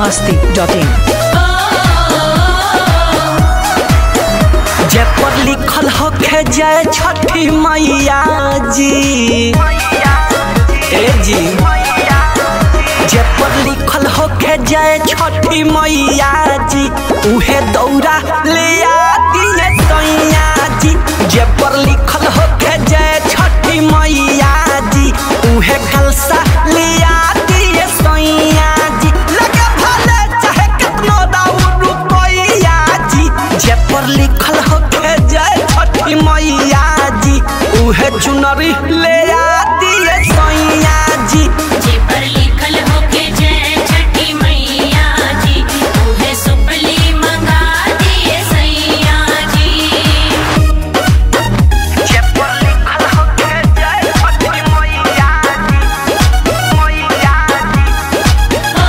masti.in जे पर लिखल होखे जय छठी मैया जी ए जी जे पर लिखल होखे जय छठी मैया जी उहे दौरा ले आती है सैया जी जे पर लिखल होखे जय छठी मैया जी उहे कलसा ले आती है सैया जी लगे भले चाहे कितनो दाऊ रुपैया जी जे पर लिखल होखे जय छठी मैया जी उहे चुनरी ले आती है सैया जी जे पर लिखल होके जय छठी मैया जी उहे सुपली मंगा दिए सैया जी जे पर लिखल होखे जय छठी मैया जी मैया जी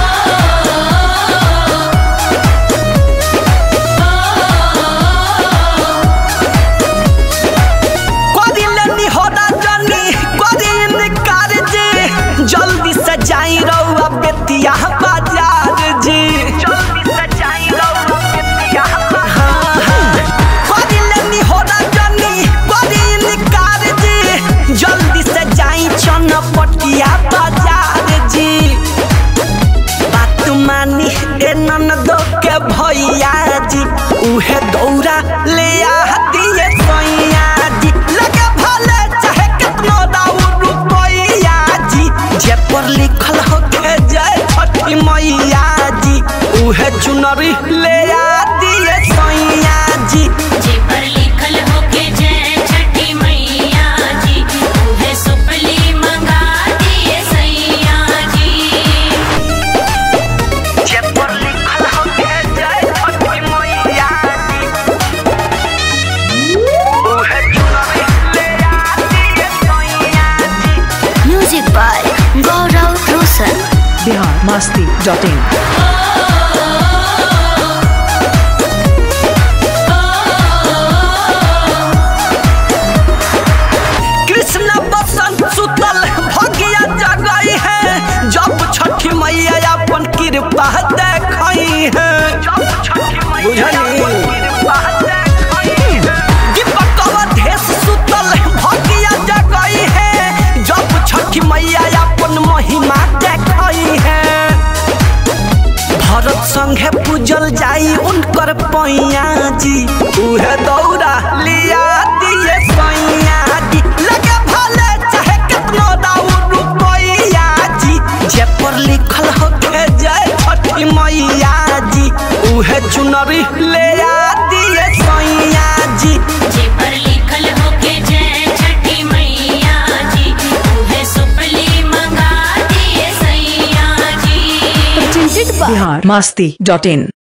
कदिलनी होदा जनी कदिन कारजे जल्दी से जाई रउआ बेतिया बाजार जी जल्दी से जाई रउआ बेतिया कदिलनी होदा जनी कदिन कारजे जल्दी से जाई चनपटिया बाजार जी बात मानी ए ननदो के भैया जी उहे दौरा ले आती है सैया जी लगे भले चाहे कितनो दाऊ रुपैया जी जे पर लिखल होके जय छठी मैया जी उहे चुनरी ले आती है सैया जी जे पर लिखल होके जय छठी मैया जी उहे सुपली मंगा दिए सैया जी जे पर लिखल होके जय छठी मैया जी उहे चुनरी ले आती है सैया जी Music by Gaurav Roshan. Bihar masti.in Krishna बसंत सुतल भगिया जगई है जब छठी मैया अपन कृपा देखई है बुझली दीपक अवधेश सुतल भगिया जगई है जब छठी मैया अपन महिमा देखई है भरत संगे पूजल जाई उनकर पैया जी उहे दौड़ा लिया दिए सैया जी लगे भले चाहे कितनो दाऊ रुपैया जी जे पर लिखल होके जय छठी मैया जी उहे चुनरी ले दिए सैया जी जे पर लिखल होके जय छठी मैया जी उहे सुपली मंगा दिए सैया जी Presented by Bihar masti.in